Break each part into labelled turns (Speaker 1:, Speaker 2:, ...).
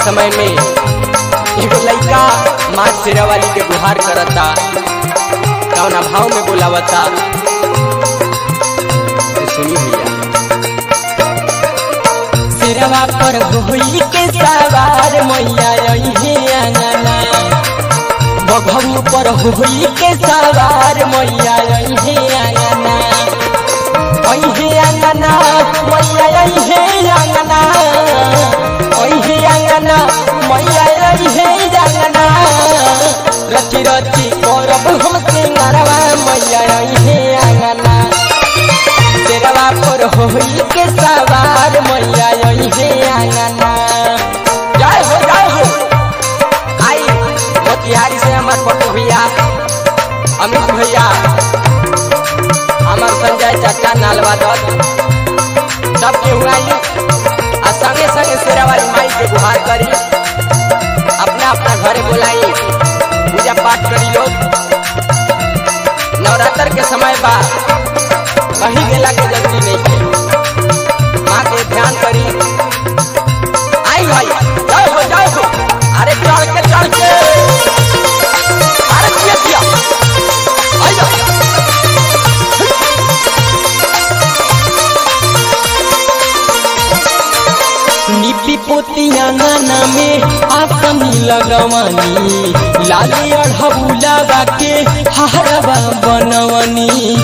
Speaker 1: समय में एगो लइका माँ शेरा वाली के गुहार करता कौना भाव में बोलावता तो सुनी भैया
Speaker 2: सिरवा पर होई के सवार मैया अइहे अंगना बघऊ पर होई के सवार मैया अइहे अंगना अइहे अंगना मैया अइहे अंगना अइहे अंगना मैया अइहे अंगना रची रची करब हम सिंगारवा मैया अइहे अंगना तेरवा पर होई के सवार मैया अइहे अंगना
Speaker 1: जय हो जय हो आई मोतिहारी से हमार पटू भैया अमित भैया हमार संजय चाचा नालवा दत्त सब केहू आई आ संगे संगे शेरा वाली माई के गुहार करी अपना अपना घरे बुलाई पूजा पाठ करी लोग नवरात्र के समय बा कहीं गेला के जरूरी नहीं है माँ के ध्यान करी आई भाई जय हो जय हो अरे चढ़ के चढ़ के अरे किया किया आई जा
Speaker 2: लिपि पोती अंगना में आसनी लगवनी लाली अढ़बुला के हारवा बनवनी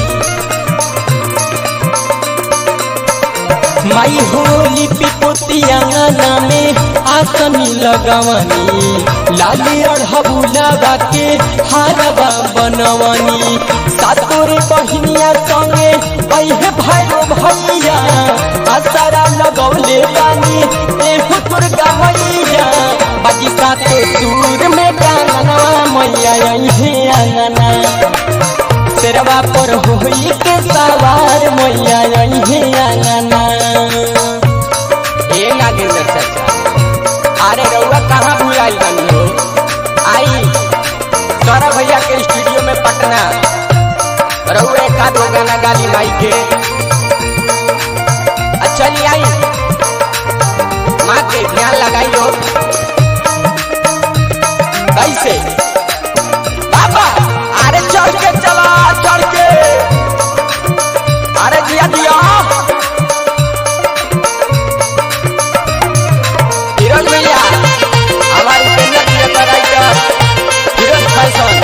Speaker 2: माई हो लिपि पोती अंगना में आसनी लगवनी लाली अढ़बुला के हारवा बनवनी सातोरे बहिनिया संगे अहे भैरो भैया आसारा लगौले बानी एहो दुर्गा मैया बाजी सातो दूर में कांगनवा मैया अहे अंगना शेरवा पर होई के सवार मैया अहे अंगना
Speaker 1: ए नागेंद्र चाचा अरे रउआ कहाँ भूलाई बनी हो आई सौरभ भैया के स्टूडियो में पटना रउआ एक आध गो गाना गाली माई के आ चली आई माँ के ध्यान लगाई लो कैसे बाबा अरे चढ़ के चला चढ़ के अरे दिया दिया फिरोज भैया हमारे उपेंद्र जी का राइटर फिरोज फैशन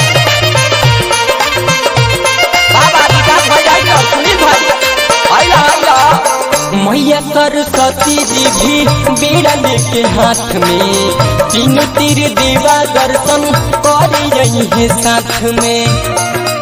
Speaker 1: बाबा विकास भाई राइटर सुनील भाई आइला आइला
Speaker 2: मैया सरस्वती जी भी बीड़ा लेके हाथ में तीन तीर देवा दर्शन कर रही है साथ में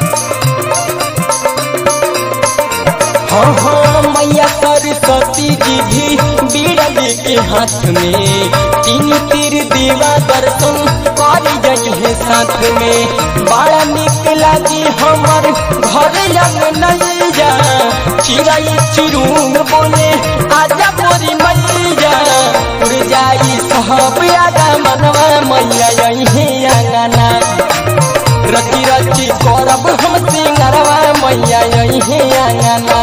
Speaker 2: हाँ हाँ मैया सरस्वती जी भी बीड़ा लेके हाथ में तीन तीर देवा दर्शन कर रही है साथ में बड़ा निक लागी हमर घर लग नहीं जा चिड़ै चिरूम बोले आजा मोरी मैया उड़ जाई सब आगा मनवा मैया यही अंगना रची रची करब हम सिंगरवा मैया यही अंगना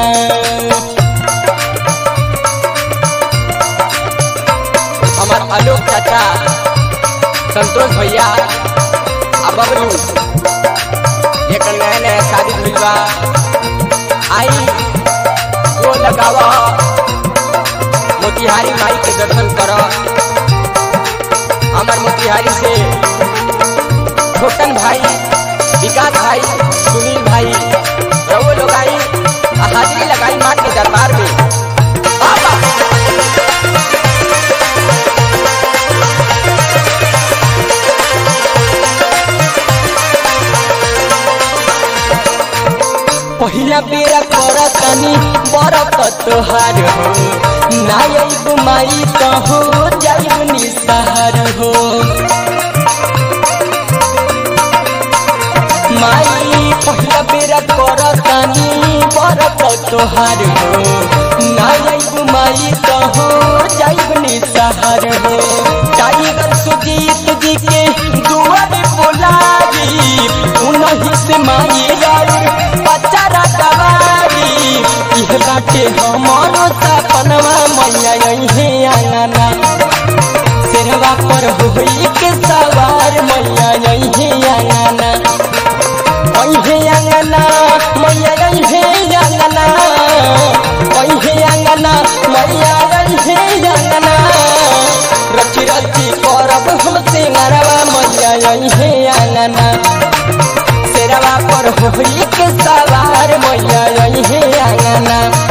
Speaker 1: हमार आलोक चाचा संतोष भैया आ बबलू एक नया नया शादी भइल बा आई वो लगावा मोतिहारी माई के दर्शन कर हमार मोतिहारी से छोटन भाई विकास भाई सुनील भाई रवो लोग आई आ हाजिरी लगाई माँ के दरबार में बाबा
Speaker 2: पहिला बेरा करतनी बरत तोहार हो नायब माई त हो जाइब निसहार हो माई पहिला बेरा करतनी बरत तोहार हो नायब माई त हो जाइब निसहार हो टाइगर सुजीत जी के दुआर बोलाई उनही से माई राउर बचारा दवारी इह बाटे हमारो सपनवा मैया यही आंगना शेरवा पर होई के सवार मैया यही आंगना अहे आंगना मैया यही आंगना अहे आंगना मैया यही आंगना रची रची करब हम सिंगरवा मैया यही आंगना शेरवा पर होई के सवार मैया यही आंगना